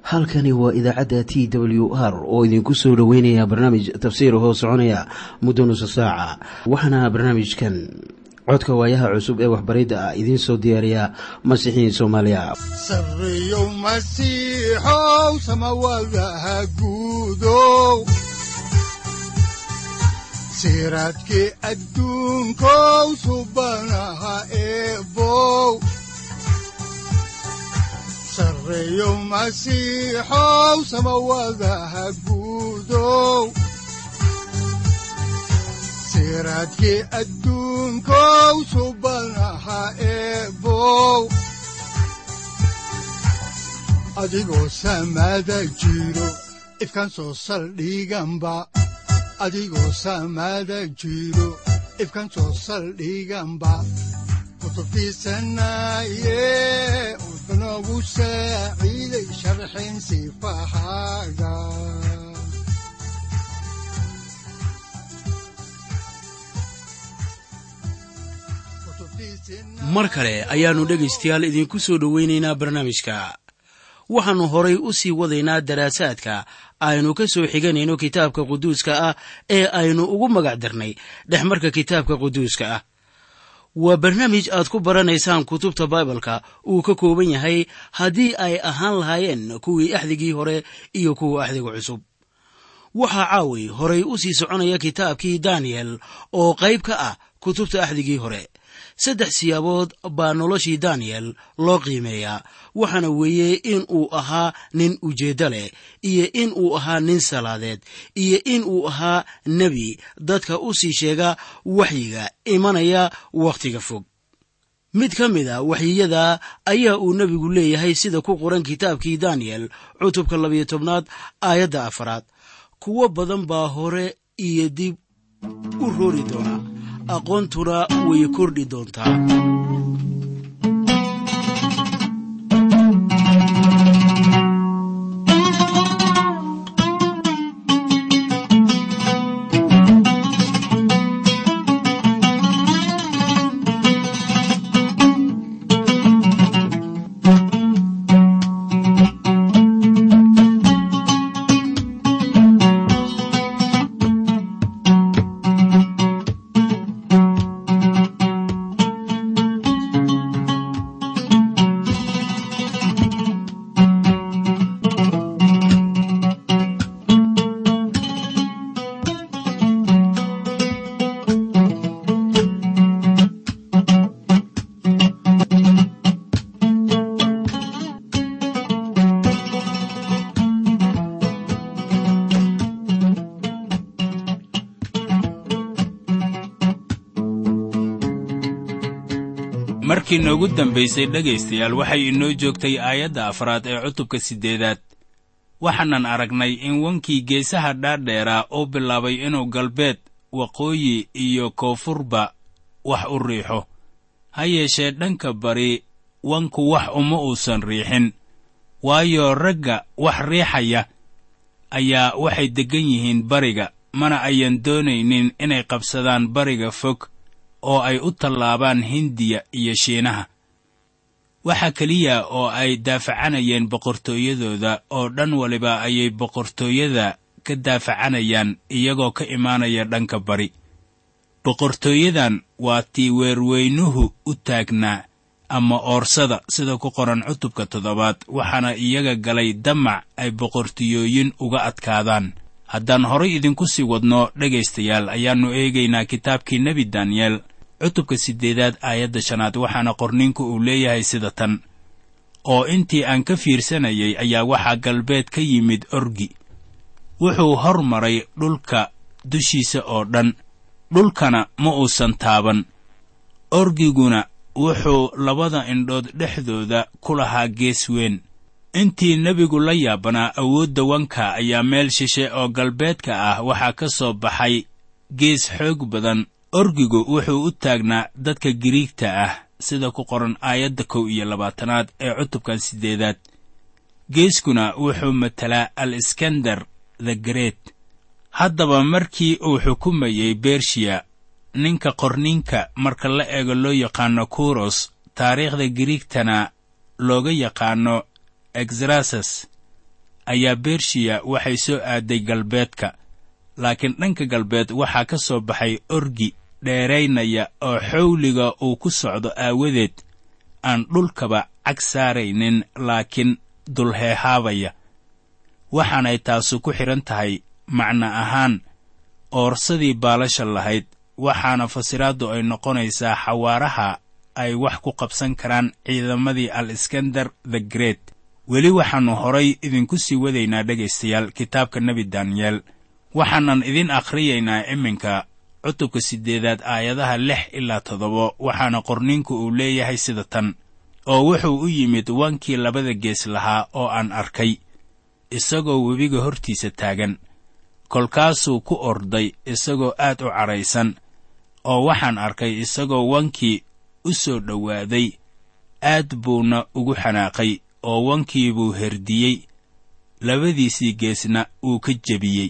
halkani waa idaacadda t w r oo idinku soo dhoweynaya barnaamij tafsiir hoo soconaya muddo nusa saaca waxaana barnaamijkan codka waayaha cusub ee waxbaridda ah idiin soo diyaariya masiixiin soomaaliya sareyow masiixow samawadaha guudow siraadkii adduunkow subanaha eebow sareyow masiixow samawadaha guudow siraadkii adduunkow subanaha eebow adigoo samada jiro ifkaan soo saldhiganba adigoo samada jiro ifkaan soo saldhiganba kutubtiisanaye udanogu saaciiday sharxin sifahaaga mar kale ayaannu dhegaystayaal idiinku soo dhowaynaynaa barnaamijka waxaannu horay u sii wadaynaa daraasaadka aynu ka soo xiganayno kitaabka quduuska ah ee aynu ugu magac darnay dhexmarka kitaabka quduuska ah waa barnaamij aad ku baranaysaan kutubta baibalka uu ka kooban yahay haddii ay ahaan lahaayeen kuwii axdigii hore iyo kuwa axdiga cusub waxaa caawi horay u sii soconaya kitaabkii daniyel oo qayb ka ah kutubta axdigii hore saddex siyaabood baa noloshii daniyel loo qiimeeyaa waxaana weeye in uu ahaa nin ujeeddo leh iyo in uu ahaa nin salaadeed iyo in uu ahaa nebi dadka u sii sheega waxyiga imanaya wakhtiga fog mid ka mid a waxyiyada ayaa uu nebigu leeyahay sida ku qoran kitaabkii daniyel cutubka labiyo tobnaad aayadda afaraad kuwo badan baa hore iyo dib u roori doona aqoontuna way kordhi doontaa markii noogu dambaysay dhegaystayaal waxay inoo joogtay aayadda afraad ee cutubka siddeedaad waxaanan aragnay in wankii geesaha dhaadheeraa uu bilaabay inuu galbeed waqooyi iyo koonfurba wax u riixo ha yeeshee dhanka bari wanku wax uma uusan riixin waayo ragga wax riixaya ayaa waxay deggan yihiin bariga mana ayan doonaynin inay qabsadaan bariga fog oo ay u tallaabaan hindiya iyo shiinaha waxaa keliya oo ay daafacanayeen boqortooyadooda oo dhan waliba ayay boqortooyada ka daafacanayaan iyagoo ka imaanaya dhanka bari boqortooyadan waa tii weerweynuhu u taagnaa ama oorsada sida ku qoran cutubka toddobaad waxaana iyaga galay damac ay boqortooyooyin uga adkaadaan haddaan horay idinku sii wadno dhegaystayaal ayaannu eegaynaa kitaabkii nebi daniyel cutubka siddeedaad aayadda shanaad waxaana qorninku uu leeyahay sida tan oo intii aan ka fiirsanayay ayaa waxaa galbeed ka yimid orgi wuxuu hor maray dhulka dushiisa oo dhan dhulkana ma uusan taaban orgiguna wuxuu labada indhood dhexdooda ku lahaa gees weyn intii nebigu la yaabanaa awoodda wanka ayaa meel shishe oo galbeedka ah waxaa ka soo baxay gees xoog badan orgigu wuxuu u taagnaa dadka giriigta ah sida ku qoran aayadda kow iyo labaatanaad ee cutubkan siddeedaad geeskuna wuxuu matelaa al iskandar the great haddaba markii uu xukumayey bershiya ninka qorninka marka la eego loo yaqaano kuros taariikhda giriigtana looga yaqaano exrasas ayaa bershiya waxay soo aaday galbeedka laakiin dhanka galbeed waxaa ka soo baxay orgi dheeraynaya oo xawliga uu ku socdo aawadeed aan dhulkaba cag saaraynin laakiin dulheehaabaya waxaanay taasu ku xidhan tahay macno ahaan oorsadii baalasha lahayd waxaana fasiraaddu ay noqonaysaa xawaaraha ay wax ku qabsan karaan ciidamadii al iskandar the great weli waxaannu horay idinku sii wadaynaa dhegaystayaal kitaabka nebi daniyeel waxaanan idin akhriyaynaa iminka cutubka siddeedaad aayadaha lix ilaa toddoba waxaana qorniinku uu leeyahay sida tan oo wuxuu u yimid wankii labada gees lahaa oo aan arkay isagoo webiga hortiisa taagan kolkaasuu ku orday isagoo aad u cadhaysan oo waxaan arkay isagoo wankii u soo dhowaaday aad buuna ugu xanaaqay oo wankii buu herdiyey labadiisii geesna wuu ka jebiyey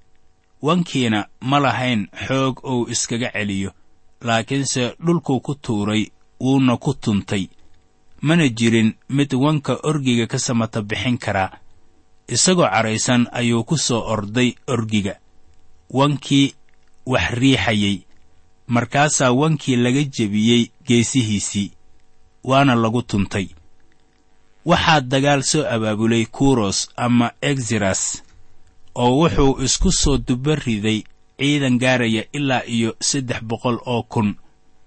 wankiina ma lahayn xoog uu iskaga celiyo laakiinse dhulkuu ku tuuray wuuna ku tuntay mana jirin mid wanka orgiga ka samata bixin karaa isagoo cadhaysan ayuu ku soo orday orgiga wankii wax riixayey markaasaa wankii laga jebiyey geesihiisii waana lagu tuntay waxaa dagaal soo abaabulay kuros ama egzeras oo wuxuu isku soo duba riday ciidan gaaraya ilaa iyo saddex boqol oo kun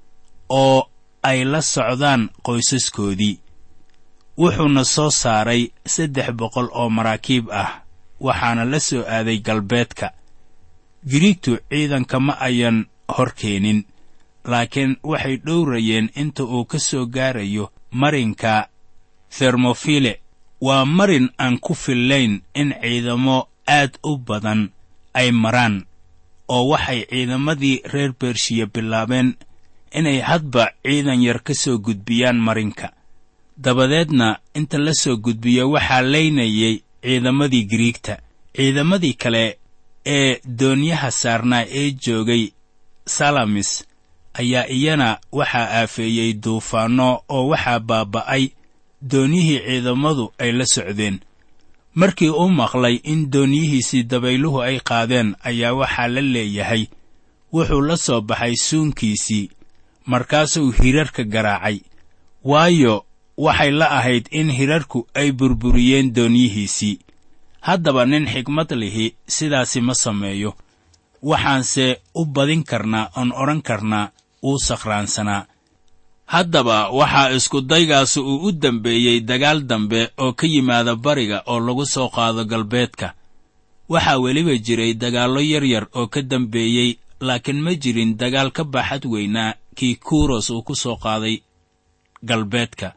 oo ay la socdaan qoysaskoodii wuxuuna soo saaray saddex boqol oo maraakiib ah waxaana la soo aaday galbeedka giriigtu ciidanka ma ayan hor keenin laakiin waxay dhowrayeen inta uu ka soo gaarayo marinka thermofile waa marin aan ku fillayn in ciidamo aad u badan ay maraan oo waxay ciidamadii reer bershiya bilaabeen inay hadba ciidan yar ka soo gudbiyaan marinka dabadeedna inta la soo gudbiyo waxaa laynayay ciidamadii giriigta ciidamadii kale ee doonyaha saarnaa ee joogay salamis ayaa iyana waxaa aafeeyey duufaanno oo waxaa baaba'ay doonyihii ciidamadu ay la socdeen markii uu maqlay in doonyihiisii dabayluhu ay qaadeen ayaa waxaa la leeyahay wuxuu la soo baxay suunkiisii markaasuu hirarka garaacay waayo waxay la ahayd in hirarku ay burburiyeen doonyihiisii haddaba nin xigmad lihi sidaasi ma sameeyo waxaanse u badin karnaa oon odhan karnaa wuu sakhraansanaa haddaba waxaa iskudaygaasi uu u dembeeyey dagaal dambe oo ka yimaada bariga oo lagu soo qaado galbeedka waxaa weliba jiray dagaallo yar yar oo ka dambeeyey laakiin ma jirin dagaal ka baaxad weynaa kii kuros uu ku soo qaaday galbeedka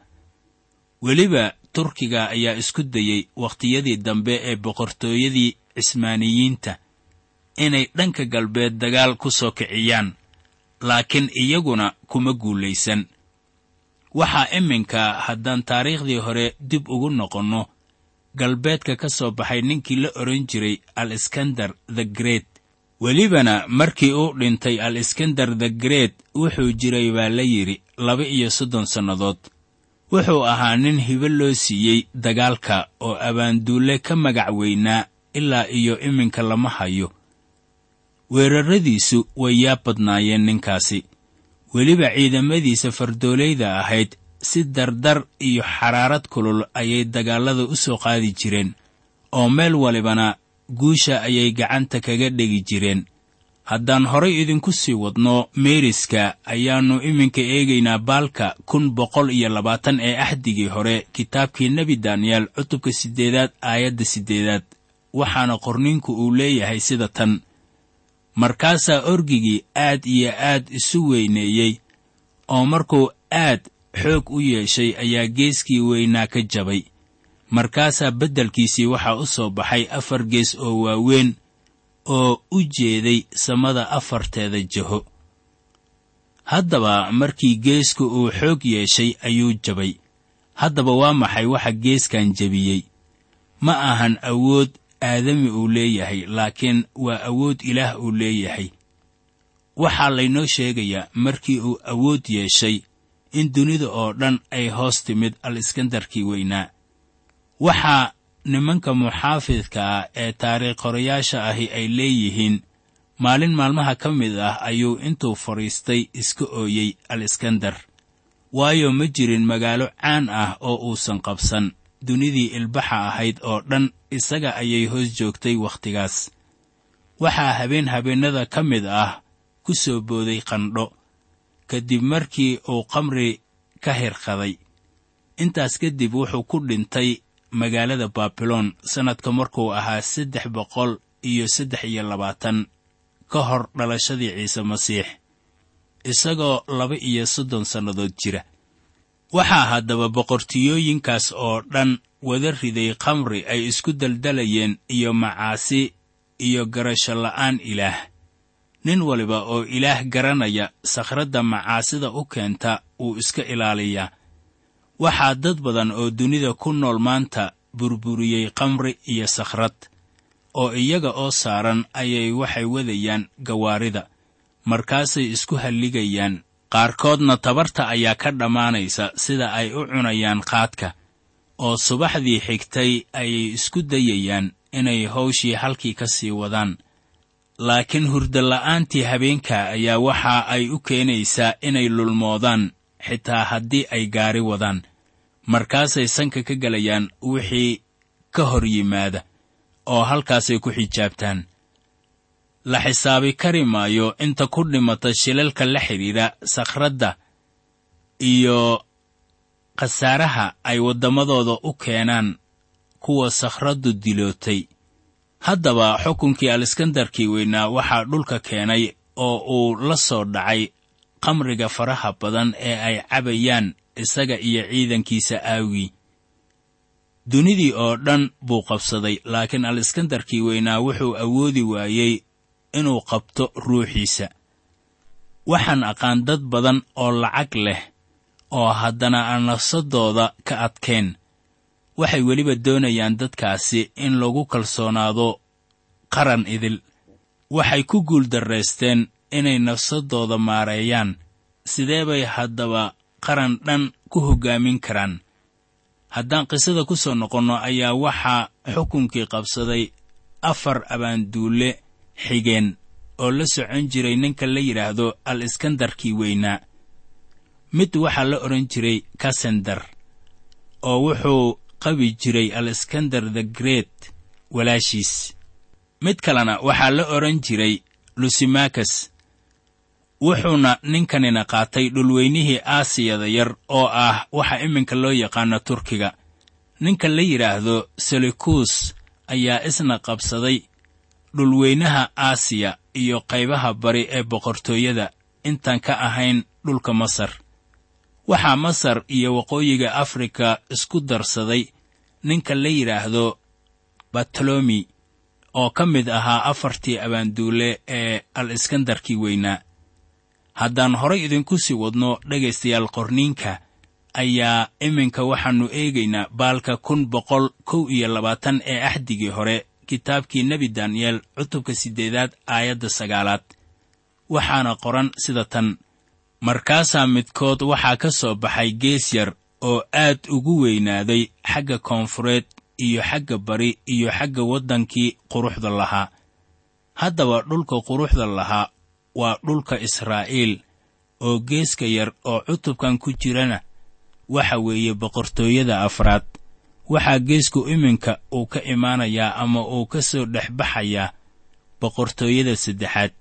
weliba turkiga ayaa isku dayey wakhtiyadii dambe ee boqortooyadii cismaaniyiinta inay dhanka galbeed dagaal ku soo kiciyaan laakiin iyaguna kuma guulaysan waxaa iminka haddaan taariikhdii hore dib ugu noqonno galbeedka ka soo baxay ninkii la odhan jiray al iskandar the great welibana markii uu dhintay al iskandar the great wuxuu jiray baa la yidhi laba iyo soddon sannadood wuxuu ahaa nin hibo loo siiyey dagaalka oo abaanduulle ka magac weynaa ilaa iyo iminka lama hayo weerarradiisu way yaa badnaayeen ninkaasi weliba ciidamadiisa fardoolayda ahayd si dardar iyo xaraarad kulul ayay dagaallada u soo qaadi jireen oo meel walibana guusha ayay gacanta kaga dhegi jireen haddaan horay idinku sii wadno meeriska ayaannu iminka eegaynaa baalka kun boqol iyo labaatan ee axdigii hore kitaabkii nebi daniyeel cutubka siddeedaad aayadda siddeedaad waxaana qorninku uu leeyahay sida tan markaasaa orgigii aad iyo aad isu weyneeyey oo markuu aad xoog u yeeshay ayaa geeskii weynaa ka jabay markaasaa beddelkiisii waxaa u soo baxay afar gees oo waaweyn oo u jeeday samada afarteeda jaho haddaba markii geesku uu xoog yeeshay ayuu jabay haddaba waa maxay waxa geeskan jebiyey ma ahan awood aadami uu leeyahay laakiin waa awood ilaah uu leeyahay waxaa laynoo sheegayaa markii uu awood yeeshay in dunida oo dhan ay hoos timid al iskandarkii weynaa waxaa nimanka muxaafidka ah ee taariikh qorayaasha ahi ay leeyihiin maalin maalmaha ka mid ah ayuu intuu fadhiistay iska ooyey al iskandar waayo ma jirin magaalo caan ah oo uusan qabsan dunidii ilbaxa ahayd oo dhan isaga ayay hoos joogtay wakhtigaas waxaa habeen habeennada ka mid ah ku soo booday qandho kadib markii uu qamri ka hirqaday intaas kadib wuxuu ku dhintay magaalada baabiloon sannadka markuu ahaa saddex boqol iyo saddex iyo labaatan ka hor dhalashadii ciise masiix isagoo laba iyo soddon sannadood jira waxaa haddaba boqortiyooyinkaas oo dhan wada riday khamri ay isku daldalayeen iyo macaasi iyo garasho la'aan ilaah nin waliba oo ilaah garanaya sakhradda macaasida u keenta wuu iska ilaaliyaa waxaa dad badan oo dunida ku nool maanta burburiyey khamri iyo sakhrad oo iyaga oo saaran ayay waxay wadayaan gawaarida markaasay isku halligayaan qaarkoodna tabarta ayaa ka dhammaanaysa sida ay u cunayaan qaadka oo subaxdii xigtay ayay isku dayayaan inay hawshii halkii ka sii wadaan laakiin hurdola'aantii habeenka ayaa waxa ay u keenaysaa inay lulmoodaan xitaa haddii ay gaari wadaan markaasay sanka ka gelayaan wixii ka hor yimaada oo halkaasay ku xijaabtaan la xisaabi kari maayo inta ku dhimata shilalka la xidhiidha sakhradda iyo khasaaraha ay waddamadooda u keenaan kuwa sakhraddu dilootay haddaba xukunkii aliskandarkii weynaa waxaa dhulka keenay oo uu la soo dhacay khamriga faraha badan ee ay cabayaan isaga iyo ciidankiisa aawgii dunidii oo dhan buu qabsaday laakiin aliskandarkii weynaa wuxuu awoodi waayey inuu qabto ruuxiisa waxaan aqaan dad badan oo lacag leh oo haddana aan nafsadooda ka adkayn waxay weliba doonayaan dadkaasi in lagu kalsoonaado qaran idil waxay ku guuldarraysteen inay nafsadooda maareeyaan sidee bay haddaba qaran dhan ku hoggaamin karaan haddaan qisada ku soo noqonno ayaa waxaa xukunkii qabsaday afar abaanduulle xigeen oo la socon jiray ninka la yidhaahdo al iskandarkii weynaa mid waxaa la odhan jiray kasendar oo wuxuu qabi jiray al iskandar the great walaashiis mid kalena waxaa la odhan jiray lusimakas wuxuuna ninkanina qaatay dhulweynihii aasiyada yar oo ah waxa iminka loo yaqaano turkiga ninka la yidhaahdo selikuus ayaa isna qabsaday dhulweynaha aasiya iyo qaybaha bari ee boqortooyada intaan ka ahayn dhulka masar waxaa masar iyo waqooyiga afrika isku darsaday ninka la yidhaahdo batolomi oo ka mid ahaa afartii abaanduule ee al iskandarkii weynaa haddaan horay idinku sii wadno dhegaystayaal qorniinka ayaa iminka waxaannu eegaynaa baalka kun boqol kow iyo labaatan ee axdigii hore kitaabkii nebi daniyeel cutubka siddeedaad aayadda sagaalaad waxaana qoran sida tan markaasaa midkood waxaa ka soo baxay gees yar oo aad ugu weynaaday xagga koonfureed iyo xagga bari iyo xagga waddankii quruxda lahaa haddaba dhulka quruxda lahaa waa dhulka israa'iil oo geeska yar oo cutubkan ku jirana waxa weeye boqortooyada afraad waxaa geesku iminka uu ka imaanayaa ama uu ka soo dhex baxayaa boqortooyada saddexaad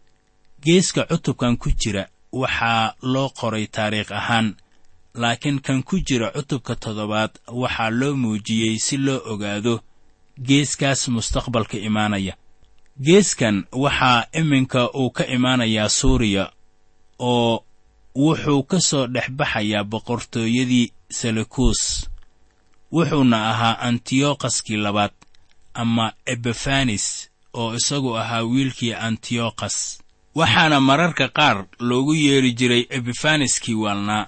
geeska cutubkan ku jira waxaa loo qoray taariikh ahaan laakiin kan ku jira cutubka toddobaad waxaa loo muujiyey si loo ogaado geeskaas mustaqbalka imaanaya geeskan waxaa iminka uu ka imaanayaa suuriya oo wuxuu ka soo dhex baxayaa boqortooyadii selekuus wuxuuna ahaa antiyokaskii labaad ama ebefanis oo isagu ahaa wiilkii antiyokas waxaana mararka qaar loogu yeedhi jiray ebefaniskii waalnaa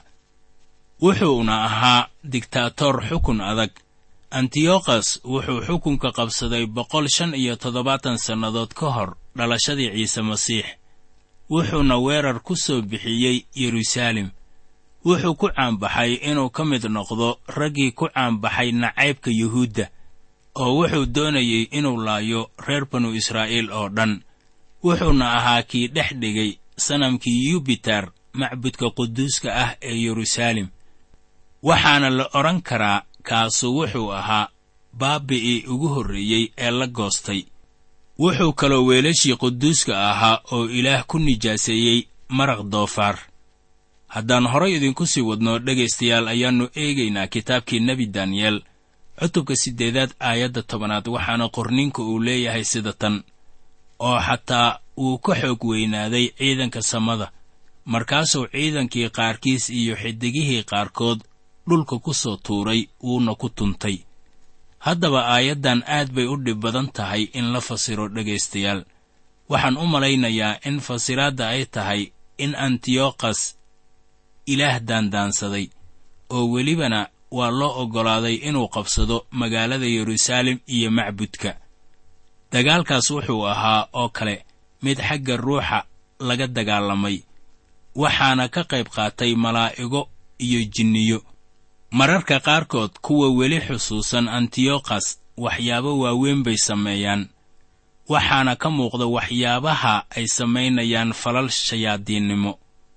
wuxuuna ahaa digtaator xukun adag antiyokhas wuxuu xukunka qabsaday boqol shan iyo toddobaatan sannadood ka hor dhalashadii ciise masiix wuxuuna weerar ku soo bixiyey yeruusaalem wuxuu ku caanbaxay inuu ka mid noqdo raggii ku caanbaxay nacaybka yuhuudda oo wuxuu doonayey inuu laayo reer banu israa'iil oo dhan wuxuuna ahaa kii dhex dhigay sanamkii yubiter macbudka quduuska ah ee yeruusaalem waxaana la odhan karaa kaasu wuxuu ahaa baabi'ii ugu horreeyey ee la goostay wuxuu kaloo weelashii quduuska ahaa oo ilaah ku nijaaseeyey maraq doofaar haddaan horay idinku sii wadno dhegaystayaal ayaannu eegaynaa kitaabkii nebi daniyeel cutubka siddeedaad aayadda tobanaad waxaana qorninka uu leeyahay sida tan oo xataa wuu ka xoog weynaaday ciidanka samada markaasuu ciidankii qaarkiis iyo xidigihii qaarkood dhulka ku soo tuuray wuuna ku tuntay haddaba aayaddan aad bay u dhib badan tahay in la fasiro dhegaystayaal waxaan u malaynayaa in fasiraadda ay tahay in antiyokhas ilaah daandaansaday oo welibana waa loo oggolaaday inuu qabsado magaalada yeruusaalem iyo macbudka dagaalkaas wuxuu ahaa oo kale mid xagga ruuxa laga dagaalamay waxaana ka qayb qaatay malaa'igo iyo jinniyo mararka qaarkood kuwa weli xusuusan antiyokhas waxyaabo waaweyn bay sameeyaan waxaana ka muuqda waxyaabaha ay samaynayaan falal shayaadiinnimo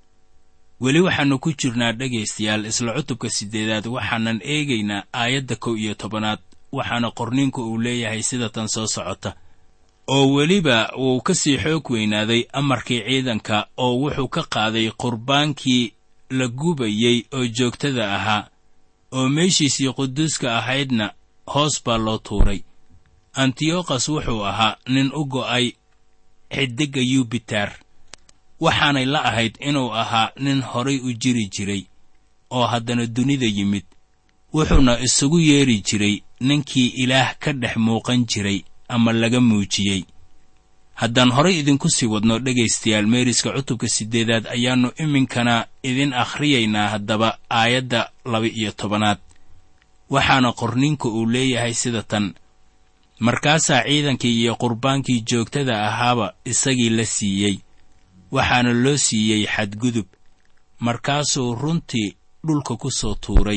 weli waxaannu ku jirnaa dhegaystayaal isla cutubka siddeedaad waxaanan eegaynaa aayadda kow iyo tobanaad waxaana qorninku uu leeyahay sida tan soo socota oo weliba wuu ka sii xoog weynaaday amarkii ciidanka oo wuxuu ka qaaday qurbaankii la gubayey oo joogtada ahaa oo meeshiisii quduuska ahaydna hoos baa loo tuuray antiyokhas wuxuu ahaa nin u go'ay xidigga yubiter waxaanay la ahayd inuu ahaa nin horay u jiri jiray oo haddana dunida yimid wuxuuna isugu yeedhi jiray ninkii ilaah ka dhex muuqan jiray ama laga muujiyey haddaan horay idinku sii wadno dhegaystayaal meeriska cutubka siddeedaad ayaannu iminkana idin akhriyaynaa haddaba aayadda laba-iyo tobanaad waxaana qorninka uu leeyahay sida tan markaasaa ciidankii iyo qurbaankii joogtada ahaaba isagii la siiyey waxaana loo siiyey xadgudub markaasuu runtii dhulka ku soo tuuray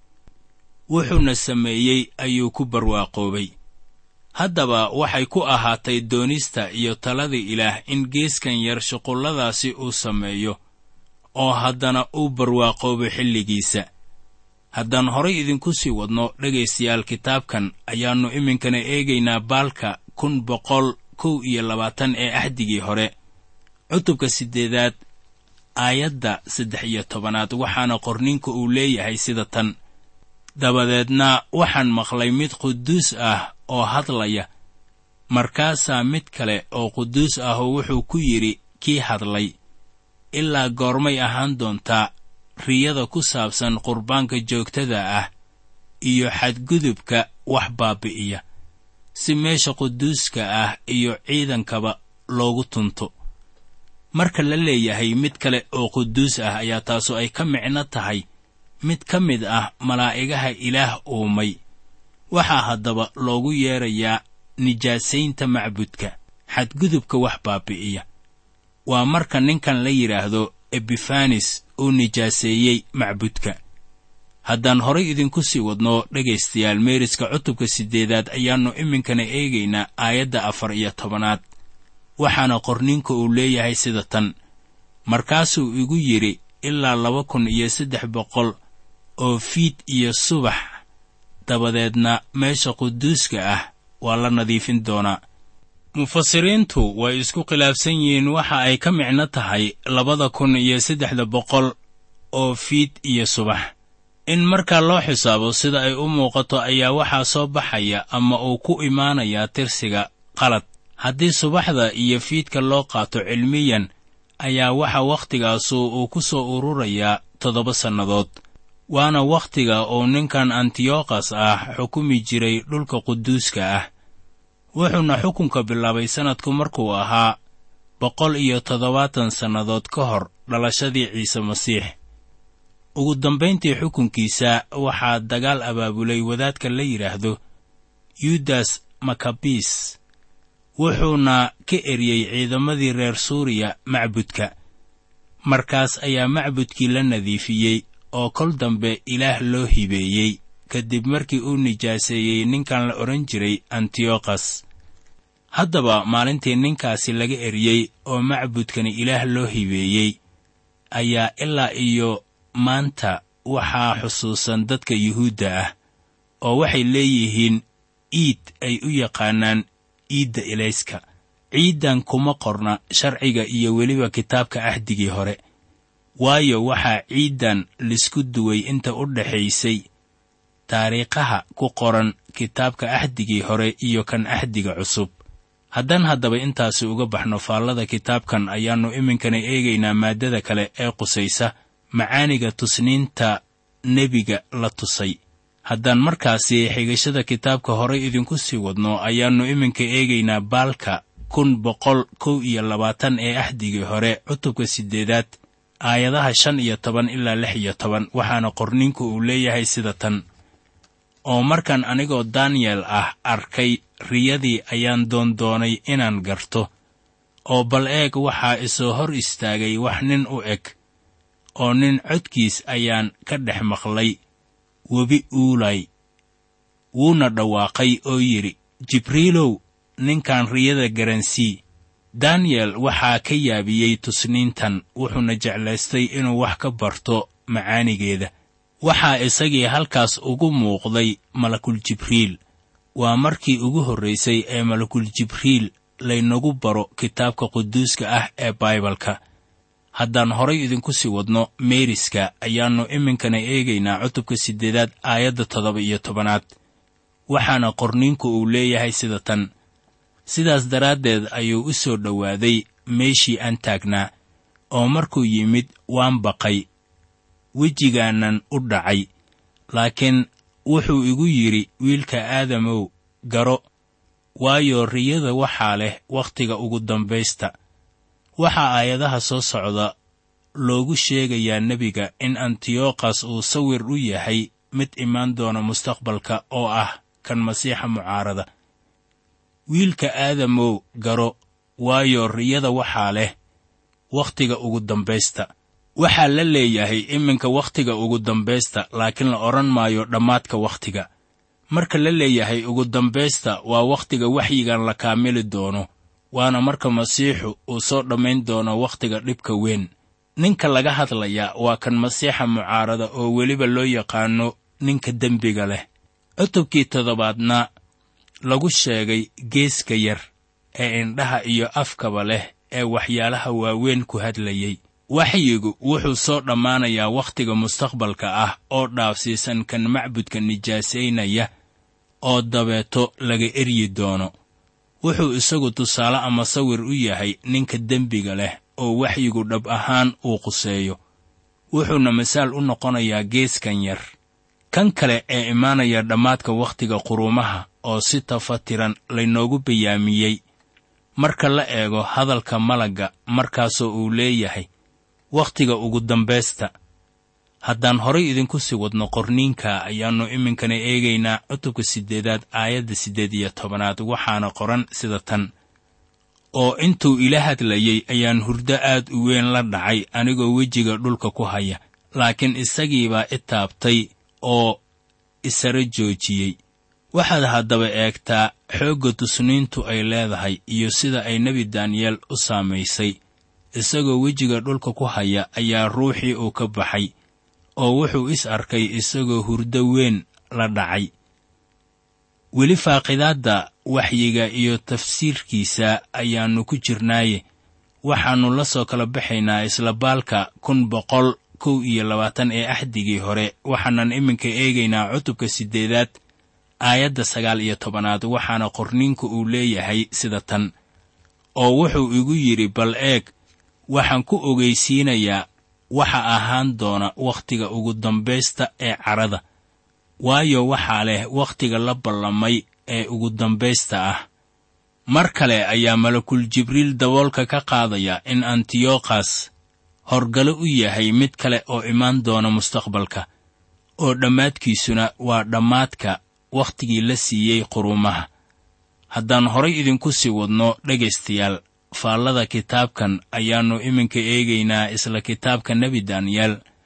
wuxuuna sameeyey ayuu ku barwaaqoobay haddaba waxay ku ahaatay doonista iyo talada ilaah in geeskan yar shuqulladaasi uu sameeyo oo haddana uu barwaaqoobo xilligiisa haddaan horay idinku sii wadno dhegaystayaal kitaabkan ayaannu iminkana eegaynaa baalka kun boqol kow iyo labaatan ee axdigii hore cutubka siddeedaad aayadda saddex iyo tobanaad waxaana qorninka uu leeyahay sida tan dabadeedna waxaan maqlay mid quduus ah oo hadlaya markaasaa mid kale oo quduus ahoo wuxuu ku yidhi kii hadlay ilaa goormay ahaan doontaa riyada ku saabsan qurbaanka joogtada ah iyo xadgudubka wax baabi'iya si meesha quduuska ah iyo ciidankaba loogu tunto marka la leeyahay mid kale oo quduus ah ayaa taasu ay ka micno tahay mid ka mid ah malaa'igaha ilaah uumay waxaa haddaba loogu yeedrayaa nijaasaynta macbudka xadgudubka wax baabi'iya waa marka ninkan la yidhaahdo ebifanis uu nijaaseeyey macbudka haddaan horay idinku sii wadno dhegaystayaal meeriska cutubka siddeedaad ayaannu iminkana eegaynaa aayadda afar iyo tobanaad waxaana qorninka uu leeyahay sida tan markaasuu igu yidhi ilaa laba kun iyo saddex boqol oo fiid iyo subax dabadeedna meesha quduuska ah waa la nadiifin doonaa mufasiriintu way isku khilaafsan yihiin waxa ay ka micno tahay labada kun iyo saddexda boqol oo fiid iyo subax in markaa loo xisaabo sida ay u muuqato ayaa waxaa soo baxaya ama uu ku imaanayaa tirsiga qalad haddii subaxda iyo fiidka loo qaato cilmiyan ayaa waxa waktigaasu uu ku soo ururayaa toddoba sannadood waana wakhtiga uu ninkan antiyokhas ah xukumi jiray dhulka quduuska ah wuxuuna xukunka bilaabay sannadku markuu ahaa boqol iyo toddobaatan sannadood ka hor dhalashadii ciise masiix ugu dambayntii xukunkiisa waxaa dagaal abaabulay wadaadka la yidhaahdo yudas makabis wuxuuna ka eryey ciidamadii reer suuriya macbudka markaas ayaa macbudkii la nadiifiyey oo kol dambe ilaah loo hibeeyey kadib markii uu nijaaseeyey ninkan la odhan jiray antiyokhas haddaba maalintii ninkaasi laga eriyey oo macbudkani ilaah loo hibeeyey ayaa ilaa iyo maanta waxaa xusuusan dadka yuhuudda ah oo waxay leeyihiin iid ay u yaqaanaan iidda ilayska ciiddan kuma qorna sharciga iyo weliba kitaabka ahdigii hore waayo waxaa ciiddan lisku duway inta u dhaxaysay taariikhaha ku qoran kitaabka ahdigii hore iyo kan ahdiga cusub haddaan haddaba intaasi uga baxno faallada kitaabkan ayaannu iminkana eegaynaa maaddada kale ee qusaysa macaaniga tusniinta nebiga la tusay haddaan markaasi xigashada kitaabka horay idinku sii wadno ayaannu iminka eegaynaa baalka kun boqol kow iyo labaatan ee ahdigii hore cutubka siddeedaad aayadaha shan iyo toban ilaa lix iyo toban waxaana qorninku uu leeyahay sida tan oo markaan anigoo daniyel ah arkay riyadii ayaan doondoonay inaan garto oo bal eeg waxaa isoo hor istaagay wax nin u eg oo nin codkiis ayaan ka dhex maqlay webi uulay wuuna dhawaaqay oo yidhi jibriilow ninkan riyada garansii daniyel waxaa ka yaabiyey tusniintan wuxuuna jeclaystay inuu wax ka barto macaanigeeda waxaa isagii halkaas ugu muuqday malakul jibriil waa markii ugu horraysay ee malakul jibriil laynagu baro kitaabka quduuska ah ee baibalka haddaan horay idinku sii wadno meeriska ayaannu iminkana eegaynaa cutubka siddeedaad aayadda toddoba iyo tobanaad waxaana qorniinku uu leeyahay sida tan sidaas daraaddeed ayuu u soo dhowaaday meeshii aan taagnaa oo markuu yimid waan baqay wejigaanan u dhacay laakiin wuxuu igu yidhi wiilka aadamow garo waayo riyada waxaa leh wakhtiga ugu dambaysta waxaa aayadaha soo socda loogu sheegayaa nebiga in antiyokhas uu sawir u yahay mid imaan doona mustaqbalka oo ah kan masiixa mucaarada wiilka aadamow garo waayo riyada waxaa leh wakhtiga ugu dambaysta waxaa la leeyahay iminka wakhtiga ugu dambaysta laakiin la odhan maayo dhammaadka wakhtiga marka la leeyahay ugu dambaysta waa wakhtiga waxyigan la kaamili doono waana marka masiixu uu soo dhammayn doono wakhtiga dhibka weyn ninka laga hadlayaa waa kan masiixa mucaarada oo weliba loo yaqaano ninka dembiga leh cutubkii toddobaadna lagu sheegay geeska yar ee indhaha iyo afkaba leh ee waxyaalaha waaweyn ku hadlayey waxyigu wuxuu soo dhammaanayaa wakhtiga mustaqbalka ah oo dhaafsiisan kan macbudka nijaasaynaya oo dabeeto laga eryi doono wuxuu isagu tusaale ama sawir u yahay ninka dembiga leh oo waxyigu dhab ahaan uu quseeyo wuxuuna masaal u noqonayaa geeskan yar kan kale ee imaanaya dhammaadka wakhtiga quruumaha oo si tafatiran laynoogu bayaamiyey marka la eego hadalka malagga markaasoo uu leeyahay wakhtiga ugu dambaysta haddaan horay idinku sii wadno qorniinka ayaannu iminkana eegaynaa cutubka siddeedaad aayadda siddeed iyo tobanaad waxaana qoran sida tan oo intuu ila hadlayey ayaan hurdo aad u weyn la dhacay anigoo wejiga dhulka ku haya laakiin isagiibaa i taabtay oo isara joojiyey waxaad haddaba eegtaa xoogga tusniintu ay leedahay iyo sida ay nebi daniyeel u saamaysay isagoo wejiga dhulka ku haya ayaa ruuxii uu ka baxay oo wuxuu is arkay isagoo hurdo weyn la dhacay weli faaqidaadda waxyiga iyo tafsiirkiisa ayaannu ku jirnaaye waxaannu la soo kala baxaynaa isla baalka kun boqol kow iyo labaatan ee axdigii hore waxaanan iminka eegaynaa cutubka siddeedaad aayadda sagaal iyo tobanaad waxaana qorniinku uu leeyahay sida tan oo wuxuu igu yidhi bal eeg waxaan ku ogaysiinayaa waxa ahaan doona wakhtiga ugu dambaysta ee cadhada waayo waxaa leh wakhtiga la ballamay ee ugu dambaysta ah mar kale ayaa malakul jibriil daboolka ka qaadaya in antiyokhas horgalo u yahay mid kale oo imaan doona mustaqbalka oo dhammaadkiisuna waa dhammaadka wakhtigii la siiyey quruumaha haddaan horay idinku sii wadno dhegaystayaal faallada kitaabkan ayaannu iminka eegaynaa isla kitaabka nebi daniyeel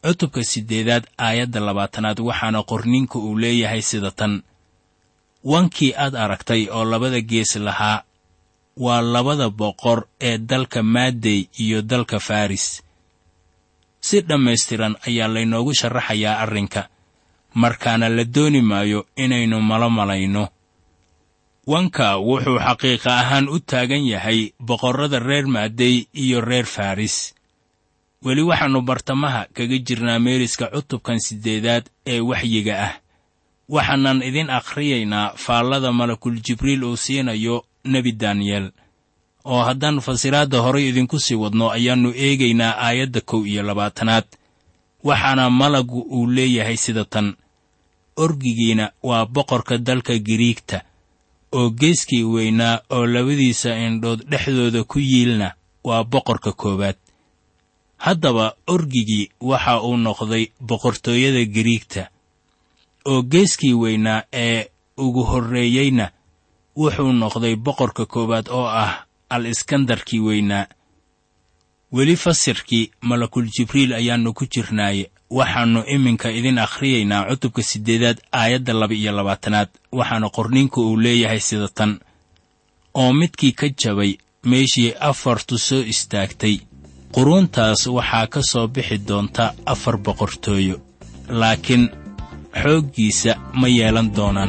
cutubka siddeedaad aayadda labaatanaad waxaana qorninka uu leeyahay sida tan wankii aad aragtay oo labada gees lahaa waa labada boqor ee dalka maadey iyo dalka faris si dhammaystiran ayaa laynoogu sharaxayaa arrinka markaana la dooni maayo inaynu malo malayno wanka wuxuu xaqiiqa ahaan u taagan yahay boqorrada reer maadey iyo reer faris weli waxaannu bartamaha kaga jirnaa meeriska cutubkan siddeedaad ee waxyiga ah waxaanan idin akhriyaynaa faallada malakul jibriil uu siinayo nebi daniyel oo haddaan fasiraadda horay idinku sii wadno ayaannu eegaynaa aayadda kow iyo labaatanaad waxaana malagu uu leeyahay sida tan orgigiina waa boqorka dalka giriigta oo geeskii weynaa oo labadiisa indhood dhexdooda ku yiilna waa boqorka koowaad haddaba orgigii waxa uu noqday boqortooyada giriigta oo geeskii weynaa ee ugu horreeyeyna wuxuu noqday boqorka koowaad oo ah al iskandarkii weynaa weli fasirkii malakul jibriil ayaannu ku jirnaaye waxaannu iminka idin akhriyaynaa cutubka siddeedaad aayadda laba iyo labaatanaad waxaana qorninku uu leeyahay sida tan oo midkii ka jabay meeshii afartu soo istaagtay quruuntaas waxaa ka soo bixi doonta afar boqortooyo laakiin xooggiisa ma yeelan doonaan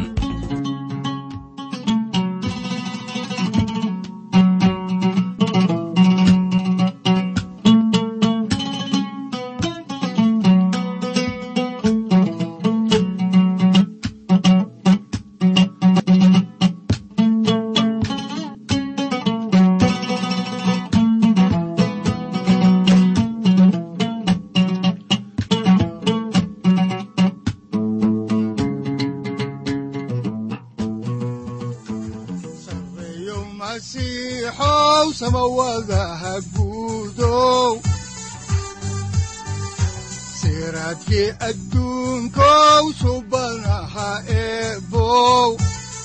sareeyo masiixow samawadaha guudow siraadkii adduunkow subanaha eebow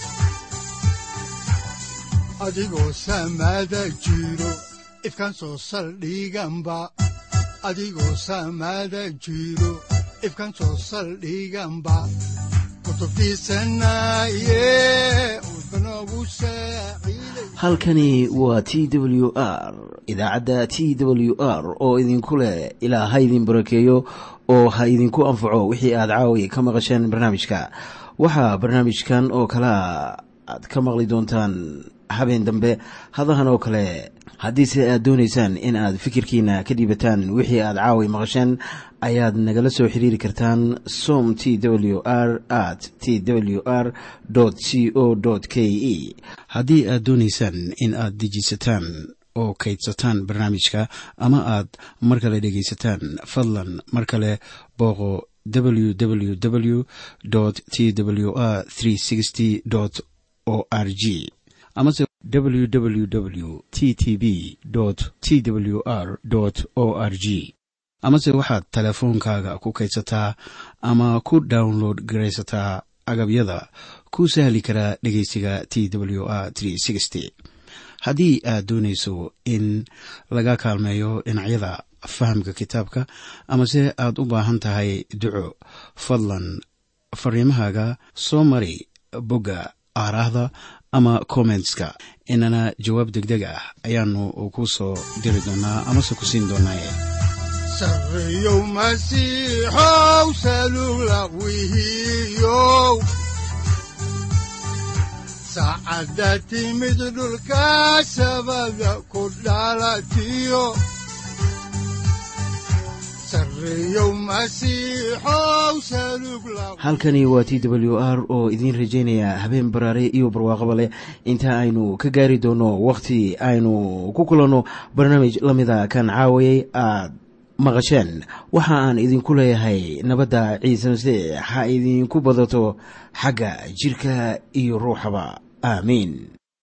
adigoo samada jiro ifkan soo saldhiganba adigoo samada jiro ifkan soo saldhiganba kutubtiisanaye udbanogu saaciiday halkani waa t w r idaacadda t w r oo idinku leh ilaa ha idin barakeeyo oo ha idinku anfaco wixii aad caawi ka maqasheen barnaamijka waxaa barnaamijkan oo kalea aad ka maqli doontaan habeen dambe hadahan oo kale haddiise aad doonaysaan in aad fikirkiina ka dhiibataan wixii aad caawi maqasheen ayaad nagala soo xiriiri kartaan som t w r at t w r c o k e haddii aad doonaysaan in aad dejisataan oo kaydsataan barnaamijka ama aad mar kale dhegaysataan fadlan mar kale booqo www t w r o r g amase www t t b t w r o r g amase waxaad teleefoonkaaga ku kaydsataa ama ku download garaysataa agabyada ku sahli karaa dhegeysiga t w r haddii aad doonayso in laga kaalmeeyo dhinacyada fahamka kitaabka amase aad u baahan tahay duco fadlan fariimahaaga soo mari bogga aaraahda ama kommentska inana jawaab degdeg ah ayaanu ku soo diri doonaa amase ku siin doonaaye sareeyow masiixow salula wihiyow saacadda timid dhulka sabada ku dhalatiyo sareeyow masiixow salug la halkani waa t w r oo idiin rajaynaya habeen baraare iyo barwaaqaba leh inta aynu ka gaari doono wakhti aynu ku kulanno barnaamij la mida kan caawayay aad maqasheen waxa aan idinku leeyahay nabadda ciise masiix ha idinku badato xagga jirka iyo ruuxaba aamiin